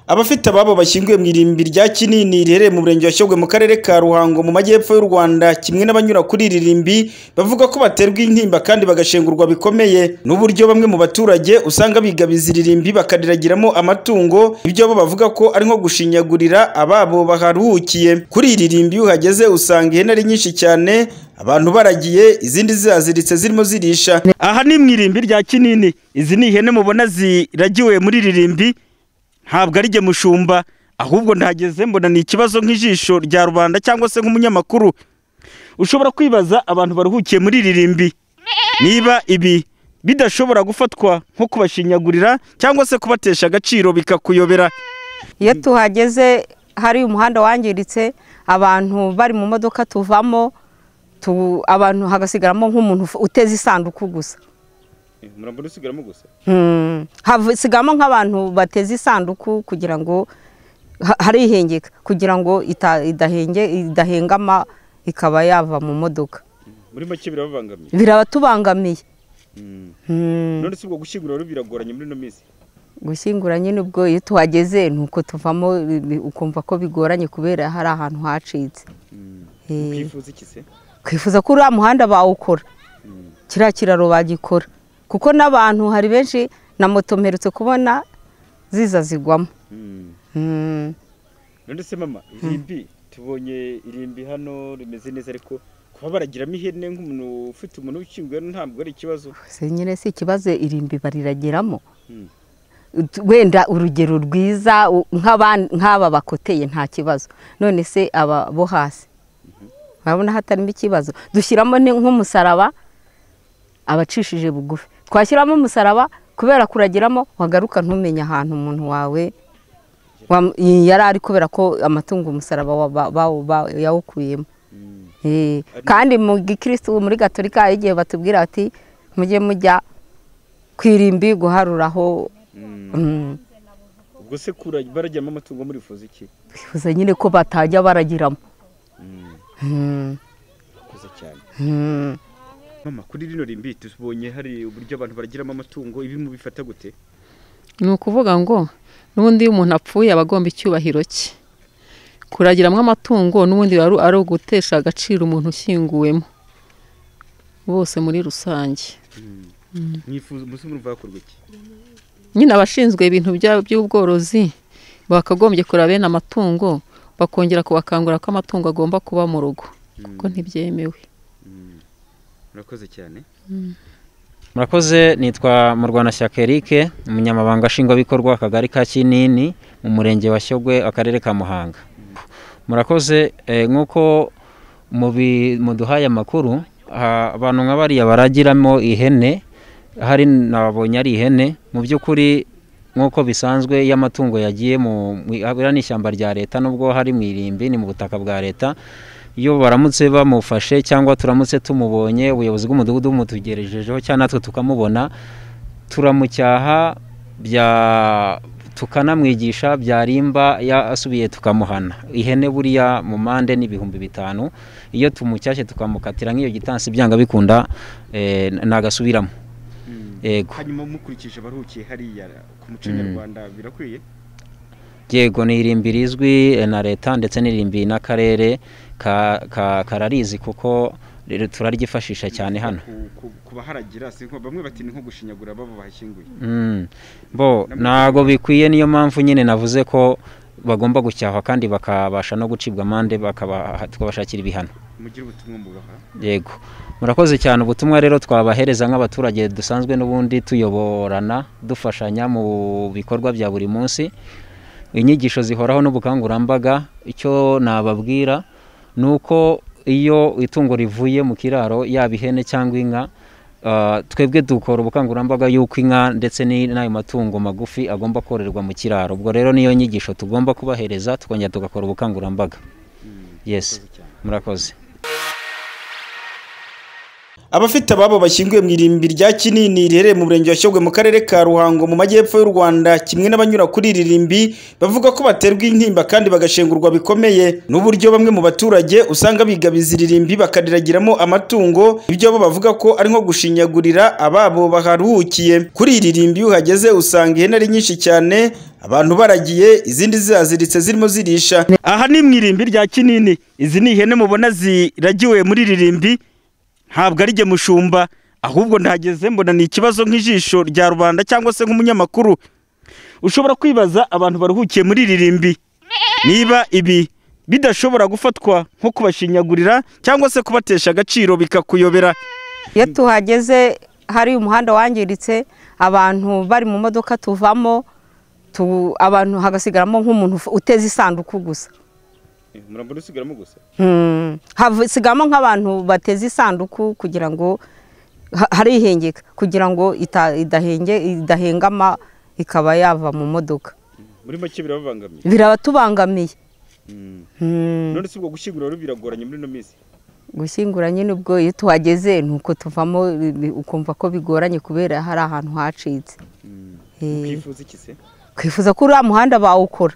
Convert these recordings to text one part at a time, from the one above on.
Abafite ababo bashyinguye mu irimbi rya Kinini riherereye mu Murenge wa Shyogwe mu Karere ka Ruhango mu Majyepfo y'u Rwanda kimwe n'abanyura kuri iri rimbi bavuga ko baterwa intimba kandi bagashengurwa bikomeye n'uburyo bamwe mu baturage usanga bigabiza iri rimbi bakariragiramo amatungo ibyo bo bavuga ko ari nko gushinyagurira ababo baharuhukiye. Kuri iri rimbi iyo uhageze usanga ihene ari nyinshi cyane abantu baragiye izindi zihaziritse zirimo zirisha. Aha ni mu irimbi rya Kinini izi ni ihene mubona ziragiwe muri iri rimbi ntabwo ari jye mushumba ahubwo ndahageze mbona ni ikibazo nk'ijisho rya rubanda cyangwa se nk'umunyamakuru ushobora kwibaza abantu baruhukiye muri iri rimbi niba ibi bidashobora gufatwa nko kubashinyagurira cyangwa se kubatesha agaciro bikakuyobera iyo tuhageze hari umuhanda wangiritse abantu bari mu modoka tuvamo tu- abantu hagasigaramo nk'umuntu uf- uteze isanduku gusa murambona usigaramo gusa Hmm. hasigaramo nk'abantu bateze isanduku kugira ngo ha- harihengeka kugira ngo ita- idahenge idahengama ikaba yava mu modoka muri make birababangamiye birabatubangamiye Hmm. none si ubwo gushyingura rero biragoranye muri ino minsi gushyingura nyine ubwo iyo tuhageze ni uko tuvamo bi- bi- ukumva ko bigoranye kubera hari ahantu hacitse Eh. ukifuza iki se twifuza ko uriya muhanda bawukora kiriya kiraro bagikora kuko n'abantu hari benshi na moto mperutse kubona ziza zigwamo Mm. Hmm. none se mama irimbi tubonye irimbi hano rimeze neza ariko kuba baragiramo ihene nk'umuntu ufite umuntu ukinguye ntabwo ari ikibazo Se nyine si ikibazo irimbi bariragiramo Mm. Ut- wenda urugero rwiza u- nk'aba- nk'aba bakoteye nta kibazo none se aba bo hasi urabona hatarimo ikibazo dushyiramo ni- nk'umusaraba abacishije bugufi twashyiramo umusaraba kubera kuragiramo wagaruka ntumenye ahantu umuntu wawe wam- yari ari kubera ko amatungo umusaraba wa- ba- bawo- ba- yawukuyemo Mm. Eh, Ari- kandi mu gikirisitu muri gatolika hari igihe batubwira bati mujye mujya ku irimbi guharuraho Mm. mm, ubwo se kura baragiramo amatungo murifuza iki bifuza nyine ko batajya baragiramo Mm. Mm, murakoze cyane mm. mama kuri rino rimbi tubonye hari uburyo abantu baragiramo amatungo ibi mubifata gute ni ukuvuga ngo n'ubundi iyo umuntu apfuye aba agomba icyubahiro cye kuragiramo amatungo n'ubundi biba ari- ari ugutesha agaciro umuntu ushyinguwemo bose muri rusange mwifuza umunsi murumva hakorwa iki nyine abashinzwe ibintu bya- by'ubworozi bakagombye kureba bene amatungo bakongera kubakangurira ko amatungo agomba kuba mu rugo kuko ntibyemewe murakoze cyane murakoze nitwa murwanashyaka eric umunyamabanga nshingwabikorwa akagari ka kinini mu murenge wa shyogwe akarere ka muhanga murakoze eh, nk'uko mubi- muduhaye amakuru ha- abantu nka bariya baragiramo ihene hari nabonye ari ihene mu by'ukuri nk'uko bisanzwe iyo amatungo yagiye mu mu- biriya ni ishyamba rya leta nubwo hari mu irimbi ni mu butaka bwa leta iyo baramutse bamufashe cyangwa turamutse tumubonye ubuyobozi bw'umudugudu bumutugerejejeho cyangwa natwe tukamubona turamucyaha bya tukanamwigisha byarimba yasubiye tukamuhana ihene buriya mu mande ni ibihumbi bitanu iyo tumucyashye tukamukatira nk'iyo gitansi byanga bikunda eh, nagasubiramo yego hanyuma mukurikije abaruhukiye hariya ku muco Mm. nyarwanda birakwiye yego ni irimbi rizwi eh, na leta ndetse n'irimbi n'akarere ka- ka- kararizi kuko rero turaryifashisha cyane hano Ku- ku- ku baharagira si nko bamwe bati ni nko gushinyagura babo bahashyinguye Mm. bo ntabwo bikwiye niyo mpamvu nyine navuze ko bagomba gucyahwa kandi bakabasha no gucibwa amande bakaba- tukabashakira ibihano mugire ubutumwa mubaha yego murakoze cyane ubutumwa rero twabahereza nk'abaturage dusanzwe n'ubundi tuyoborana dufashanya mu bikorwa bya buri munsi inyigisho zihoraho n'ubukangurambaga icyo nababwira ni uko iyo itungo rivuye mu kiraro yaba ihene cyangwa inka ah, twebwe dukora ubukangurambaga y'uko inka ndetse ni- n'ayo matungo magufi agomba kororerwa mu kiraro ubwo rero niyo nyigisho tugomba kubahereza tukongera tugakora ubukangurambaga yes murakoze abafite ababo bashyinguye mu irimbi rya kinini riherereye mu murenge wa Shyogwe mu karere ka Ruhango mu majyepfo y'u Rwanda kimwe n'abanyura kuri iri rimbi bavuga ko baterwa intimba kandi bagashengurwa bikomeye n'uburyo bamwe mu baturage usanga bigabiza iri rimbi bakariragiramo amatungo ibyo bo bavuga ko ari nko gushinyagurira ababo baharuhukiye kuri iri rimbi iyo uhageze usanga ihene ari nyinshi cyane abantu baragiye izindi zihaziritse zirimo zirisha aha ni mu irimbi rya kinini izi ni ihene mubona ziragiwe muri iri rimbi ntabwo ari jye mushumba ahubwo ndahageze mbona ni ikibazo nk'ijisho rya rubanda cyangwa se nk'umunyamakuru ushobora kwibaza abantu baruhukiye muri iri rimbi niba ibi bidashobora gufatwa nko kubashinyagurira cyangwa se kubatesha agaciro bikakuyobera iyo tuhageze hari umuhanda wangiritse abantu bari mu modoka tuvamo tu- abantu hagasigaramo nk'umuntu uf- uteze isanduku gusa murambona usigaramo gusa Hmm, hasigaramo nk'abantu bateze isanduku kugira ngo ha- harihengeka kugira ngo ita- idahenge- idahengama ikaba yava mu modoka muri make birababangamiye birabatubangamiye Hmm. none si ubwo gushyingura rero biragoranye muri ino minsi gushyingura nyine ubwo iyo tuhageze ni uko tuvamo bi- ukumva ko bigoranye kubera hari ahantu hacitse Eh. ukifuza iki se twifuza ko uriya muhanda bawukora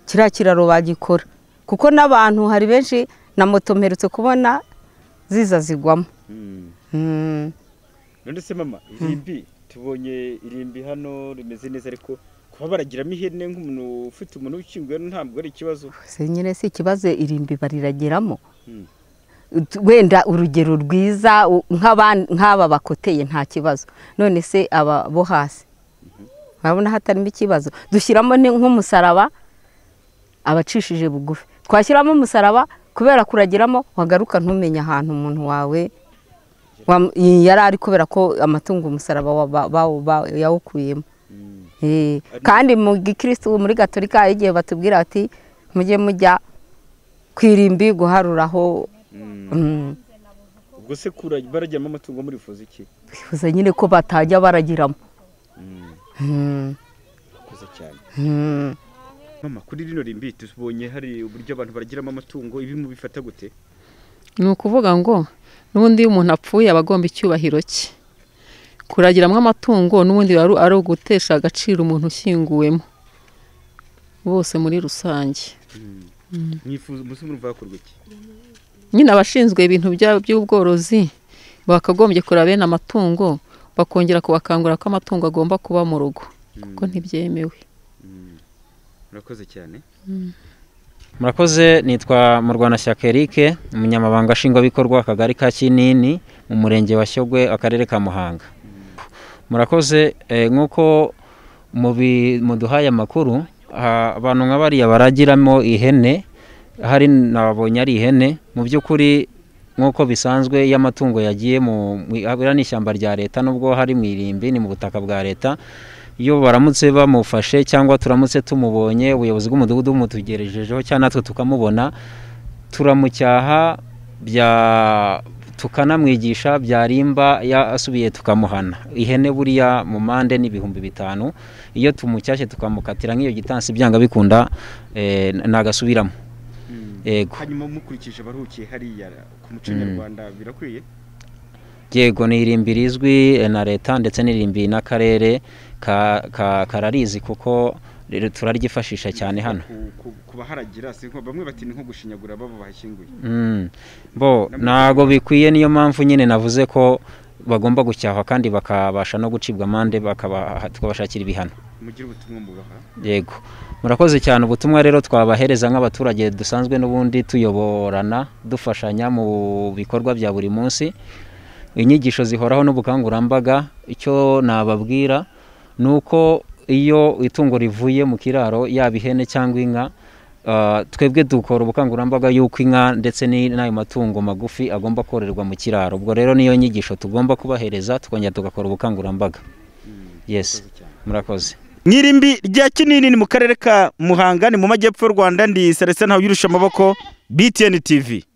kiriya kiraro bagikora kuko n'abantu hari benshi na moto mperutse kubona ziza zigwamo Hmm. none se mama irimbi tubonye irimbi hano rimeze neza ariko kuba baragiramo ihene nk'umuntu ufite umuntu ukinguye ntabwo ari ikibazo se nyine si ikibazo irimbi bariragiramo Mm. Ut- wenda urugero rwiza u- nk'aba- nk'aba bakoteye nta kibazo none se aba bo hasi urabona hatarimo ikibazo dushyiramo ni- nk'umusaraba abacishije bugufi twashyiramo umusaraba kubera kuragiramo wagaruka ntumenye ahantu umuntu wawe wam- yari ari kubera ko amatungo umusaraba wa- ba- bawo- ba- yawukuyemo Eh, kandi mu gikirisitu muri gatolika hari igihe batubwira ati mujye mujya ku irimbi guharuraho mm, ubwo se kura baragiramo amatungo murifuza iki bifuza nyine ko batajya baragiramo Mm, kuza cyane mm. mama kuri rino rimbi tubonye hari uburyo abantu baragiramo amatungo ibi mubifata gute ni ukuvuga ngo n'ubundi iyo umuntu apfuye aba agomba icyubahiro cye kuragiramo amatungo n'ubundi biba ari ugutesha agaciro umuntu ushyinguwemo bose muri rusange mwifuza umunsi murumva hakorwa iki nyine abashinzwe ibintu bya- by'ubworozi bakagombye kureba bene amatungo bakongera kubakangurira ko amatungo agomba kuba mu rugo kuko ntibyemewe murakoze cyane murakoze nitwa murwanashyaka Eric umunyamabanga nshingwabikorwa akagari ka kinini mu murenge wa shyogwe akarere ka muhanga murakoze eh, nk'uko mubi- muduhaye amakuru ha- abantu nka bariya baragiramo ihene hari nabonye ari ihene mu by'ukuri nk'uko bisanzwe iyo amatungo yagiye mu mu- iriya ni ishyamba rya leta nubwo hari mu irimbi ni mu butaka bwa leta iyo baramutse bamufashe cyangwa turamutse tumubonye ubuyobozi bw'umudugudu bumutugerejejeho cyangwa natwe tukamubona turamucyaha bya tukanamwigisha byarimba yasubiye tukamuhana ihene buriya mu mande ni ibihumbi bitanu iyo tumucyashye tukamukatira nk'iyo gitansi byanga bikunda eh, ntagasubiramo yego hanyuma mukurikije abaruhukiye hariya ku muco Mm. nyarwanda birakwiye yego ni irimbi rizwi eh, na leta ndetse n'irimbi n'akarere ka- ka- kararizi kuko rero turaryifashisha cyane hano Ku- ku- ku baharagira si nko- bamwe bati ni nko gushinyagura babo bahashyinguye Mm. bo ntabwo bikwiye niyo mpamvu nyine navuze ko bagomba gucyahwa kandi bakabasha no gucibwa amande bakaba tukabashakira ibihano mugire ubutumwa mubaha yego murakoze cyane ubutumwa rero twabahereza nk'abaturage dusanzwe n'ubundi tuyoborana dufashanya mu bikorwa bya buri munsi inyigisho zihoraho n'ubukangurambaga icyo nababwira ni uko iyo itungo rivuye mu kiraro yaba ihene cyangwa inka ah, twebwe dukora ubukangurambaga y'uko inka ndetse ni- n'ayo matungo magufi agomba kororerwa mu kiraro ubwo rero niyo nyigisho tugomba kubahereza tukongera tugakora ubukangurambaga yes murakoze mwirimbi rya kinini ni mu karere ka muhanga ni mu majyepfo y'u rwanda ndi selestin ntawuyirusha amaboko btn tv